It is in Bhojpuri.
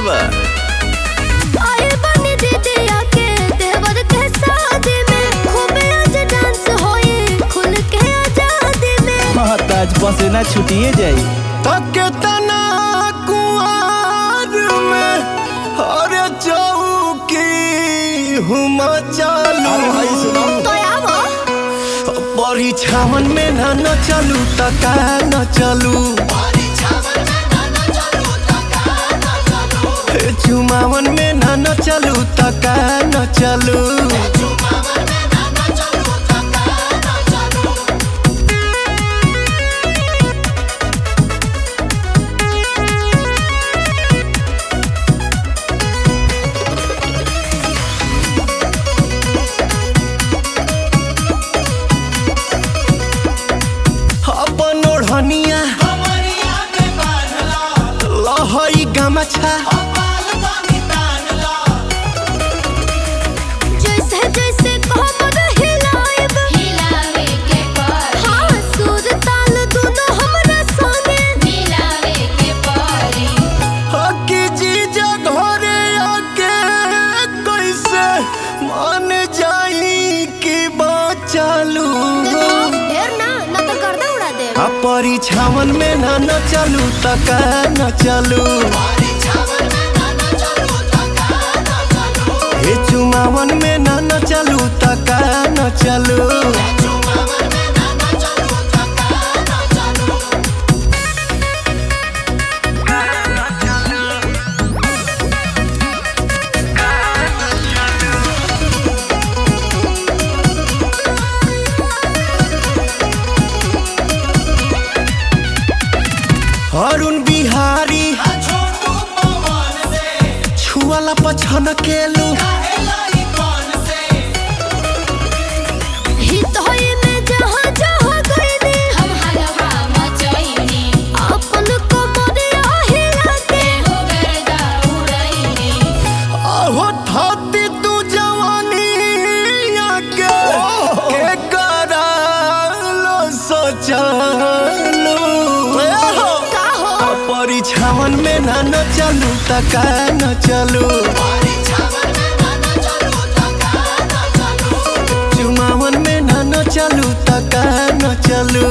बा आए बनी दीदिया के देवर के शादी में खूबे आज डांस होए खुल के आजादी में हाँ ताज बसे ना छुटिए जाई तके तना कुआर में अरे चौकी हुम चालू तो आवो परीक्षावन में ना न चलू त का न चलू हे चुमावन में ना न चलू त का न चलू अपन ओढ़निया लहई गमछा जैसे जैसे कमर हिलाएब हिलावे के पड़ी हाँ सुर ताल दोनों हमरा संगे मिलावे के पड़ी हकी जीजा घरे आके कैसे मान जाई कि बचालू ढेर ना ना तो गर्दा उड़ा दे आ परीक्षावन में ना न चलू त का न चलू हे चुमावन में ना न चलू त का न चलू अरुण बिहारी छुआला पछन केलू हित होए में जहाँ जहाँ गईनी हम हलवा मचैनी अपन कमरिया हिला के हो गर्दा उड़ैनी अहो धरती तू जवानी आके के करालो सोचलू का हो परीक्षावन में ना न चलू त का न चलू चुमावन में ना न चलू त का न चलू